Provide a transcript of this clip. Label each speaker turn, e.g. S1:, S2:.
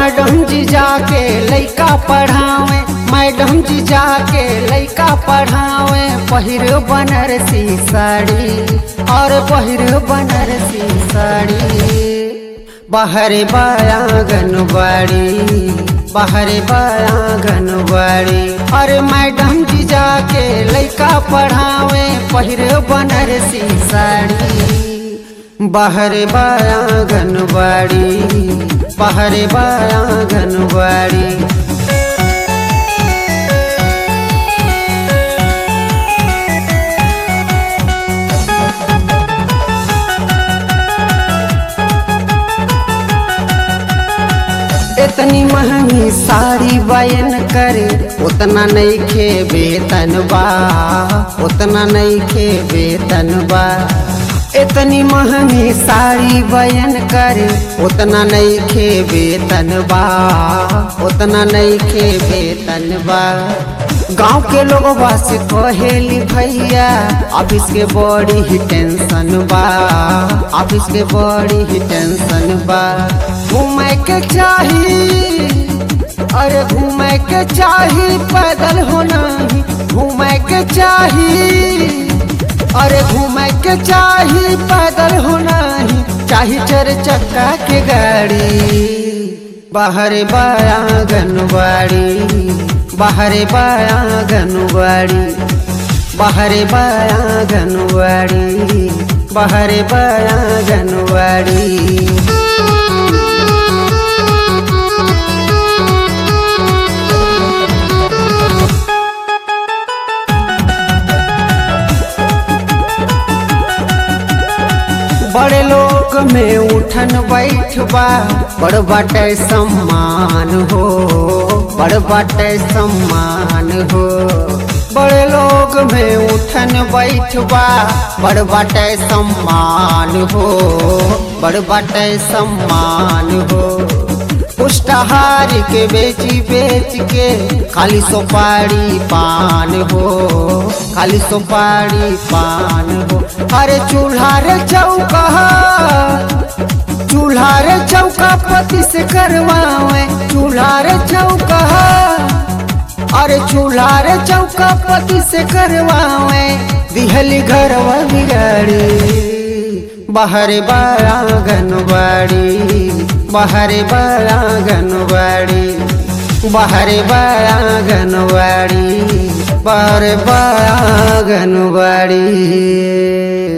S1: madam जी जाके लइका पढ़ावे मैडम जी जाके लइका पढ़ावे पहिर बनारसी साड़ी और पहिर बनारसी साड़ी बाहरे बायागन बाड़ी बाहरे बायागन बाड़ी अरे मैडम जी जाके लइका पढ़ावे पहिर बनारसी साड़ी बाहरे बायागन बाड़ी बाहरे बायागन बाड़ी इतनी महंगी साड़ी बयन करे उतना नहीं खे वेतन बा उतना नहीं खे वेतन बा इतनी महंगी साड़ी बयन करे उतना नहीं खे वेतन बा उतना नहीं खे वेतन बा गांव के लोग से कहेली भैया ऑफिस के बड़ी ही टेंशन बा ऑफिस के बड़ी ही टेंशन बा घूमे के चाही अरे घूमे के चाही पैदल होना ही घूमे के चाही अरे घूमे के चाही पैदल होना ही चाही चार चक्का के गाड़ी बाहर बायागन बाड़ी बाहरे बायागन बाड़ी बाहरे बायागन बाड़ी बाहरे बायागन बाड़ी बड़े लोग में उठन बैठबा बड़ बाटे सम्मान हो बड़ बाटे सम्मान हो बड़े लोग में उठन बैठबा बड़ बाटे सम्मान हो बड़ बाटे सम्मान हो पुष्टाहार के बेची बेच के खाली सुपारी पान हो खाली सुपारी पान हो अरे चूल्हा रे चौका चूल्हा रे चौका पति से करवावे चूल्हा रे चौका अरे चूल्हा रे चौका पति से करवावे दिहली घरवा बिगाड़ी बाहर बायागन बाड़ी बाहर बायागन बाड़ी बाहर बायागन बाड़ी बाहर बायागन बाड़ी